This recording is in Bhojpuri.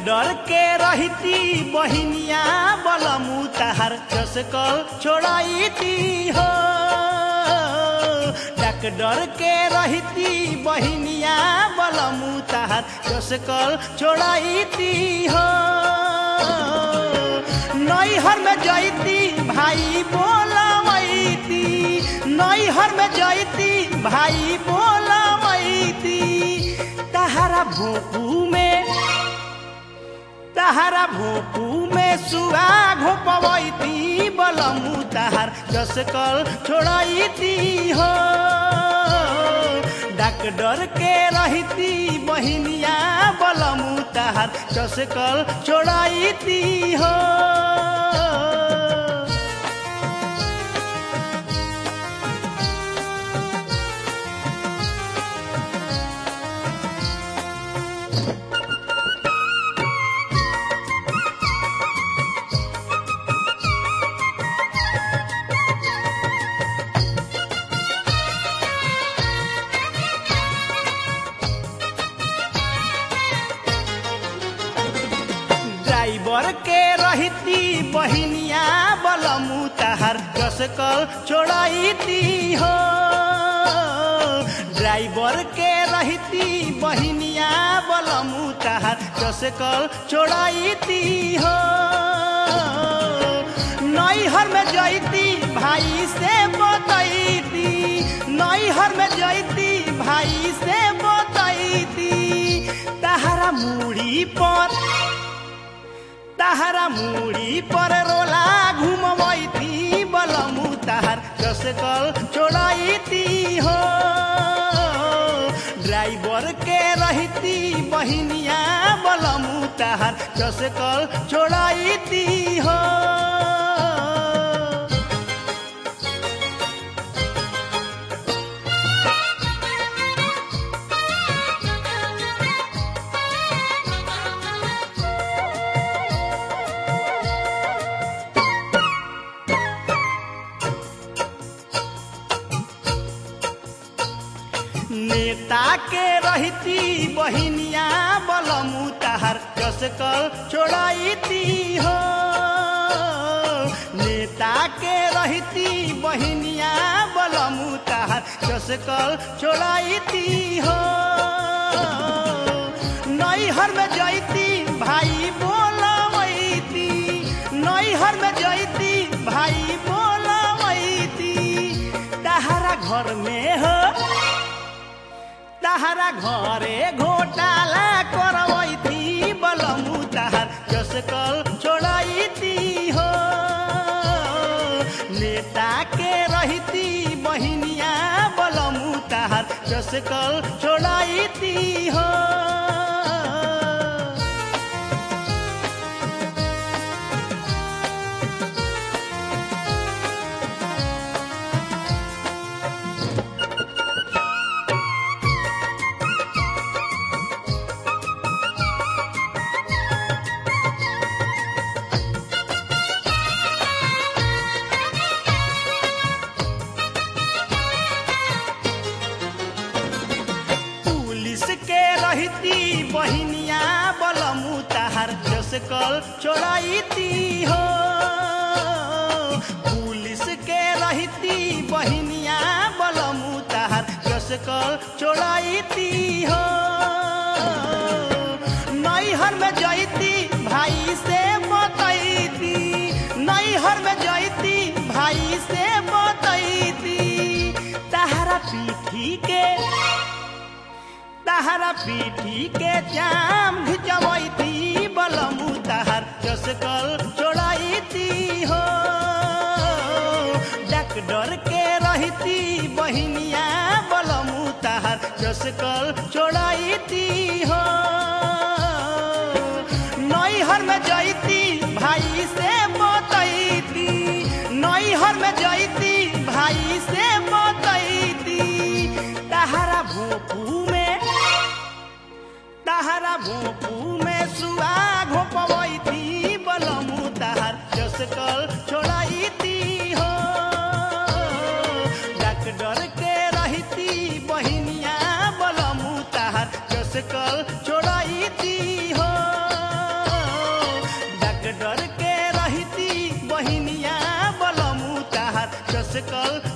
डर के रहती बहिनिया बलमु तहार चसकल छोड़ाईती हो डक डर के रहती बहिनिया बलमु तहार चसकल छोड़ाईती हो नैहर में जैती भाई बोलवैती नैहर में जैती भाई बोलवैती तहारा भोपू में तहारा भोपू में सुआ घोपवैती बलमु तहार जसकल छोड़ैती हो डाक डर के रहती बहिनिया बलमु तहार जसकल छोड़ैती हो ड्राइवर के रहती बहिनिया बलमु तहार कसकल छोड़ैती हो ड्राइवर के रहती बहिनिया बलमु तहार कसकल छोड़ैती हो नैहर में जैती भाई से बतैती नैहर में जैती भाई से बतैती तहारा मुड़ी पर तहारा मुड़ी पर रोला घुमवैती बलमु तहार कसकल छोड़ैती हो ड्राइवर के रहती बहिनिया बलमु तहार कसकल छोड़ैती हो नेता के रहती बहिनिया बलमु तहार कसकल छोड़ैती हो नेता के रहती बहिनिया बलमु तहार कसकल छोड़ैती हो नैहर में जैती भाई बोलवैती नैहर में जैती भाई बोलवैती तहारा घर में हो तहारा घरे घोटाला करवैती बलमु तहार कसकल छोड़ैती हो नेता के रहती बहिनिया बलमु तहार कसकल छोड़ैती हो पुलिस के रहती बहिनिया बलमु तहार जसकल छोड़ैती हो पुलिस के रहती बहिनिया बलमु तहार जसकल छोड़ैती हो नैहर में जैती भाई से बतैती नैहर में जैती भाई से बतैती तहारा पीठी के तहारा पीठी के जाम घिचवैती बलमु तहार कसकल छोड़ैती हो डक डर के रहती बहिनिया बलमु तहार कसकल छोड़ैती हो नैहर में जैती भाई से बतैती नैहर में जैती भाई से बतैती तहारा भोपू में तहारा भोपू में सुआ घोपवैती बलमु तहार जसकल छोड़ैती हो डक डर के रहती बहिनिया बलमु तहार जसकल छोड़ैती हो जस कल